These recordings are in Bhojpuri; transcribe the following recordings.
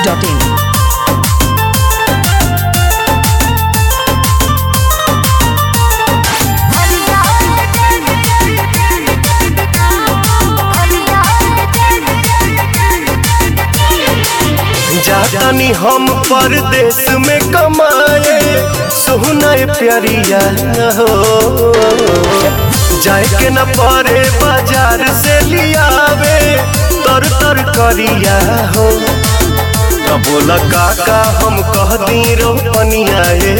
masti.in. जातानी हम परदेश में कमाए सोहना प्यारिया हो जाए के न पड़े बाजार से लियावे तर तर करिया हो तो बोला काका हम कह दी रोपनिया ए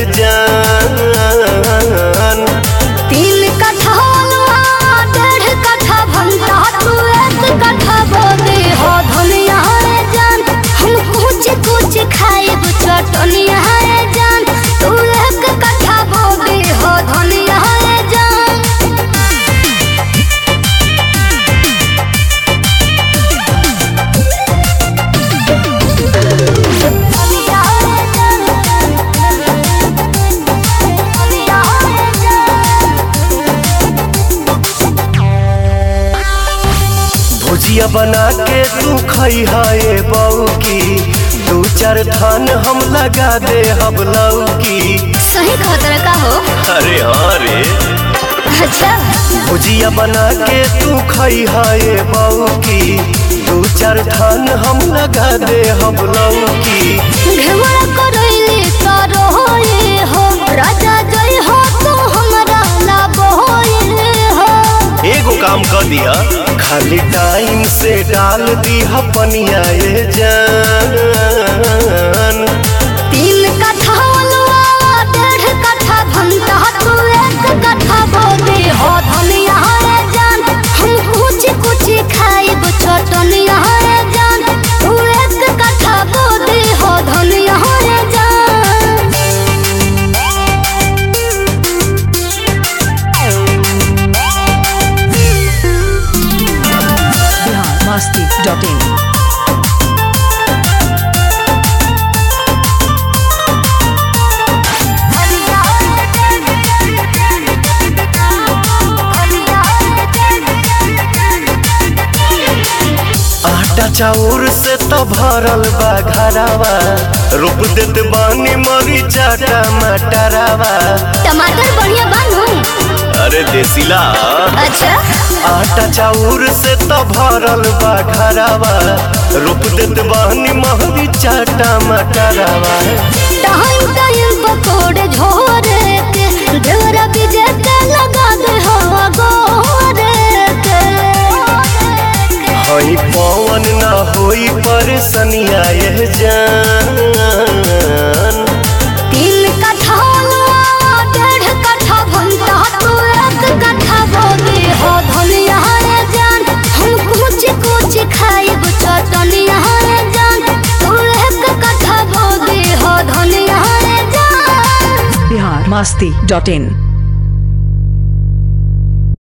जान तीन कट्ठा अलुआ, डेढ़ कट्ठा भंटा, तू एक कट्ठा बोदे हो धनिया रे जान। हम कुछ कुछ खाइब चटनिया रे जान। तू एक कट्ठा बोदे हो धनिया रे जान। धनिया रे जान। धनिया रे जान। भुजिया बना के तू खई है बऊ की दू चार थान हम लगा दे हम लौकी सही खतरा का हो अरे हाँ रे अच्छा भुजिया बना के तू खई है बऊ की दू चार थान हम लगा दे हम लौकी घेवड़ा करैले करो होए हो राजा जय हो तू हमरा लाभ होए हो एगो काम कर दिया खाली टाइम से डाल दी पनिया ये जान तीन कट्ठा अलुआ डेढ़ कट्ठा भंटा तू एक कट्ठा बोदे हो धनिया रे जान हम कुछ कुछ खाइब चटनिया रे जान तू एक कट्ठा बोदे हो धनिया रे जान Bihar masti.in. आटा चाउर से तो भरल बा घरावा रोप देत बानी मरीचा टमाटरावा टमाटर बढ़िया बानू अरे देसीला अच्छा आटा चाउर से तो भरल बा घरावा रोप देत बानी मरीचा टमाटरावा टाइम टाइम पकोड़े झोरे के ढेरा बीजे के लगा दे हवा गोरे के हई पवन ना होई परेशानिया ये जान तीन कट्ठा अलुआ, डेढ़ कट्ठा भंटा तू एक कट्ठा बोदे हो धनिया रे जान हम कुछ कुछ खाइब चटनिया रे जान तू एक कट्ठा बोदे हो धनिया रे जान Bihar masti.in.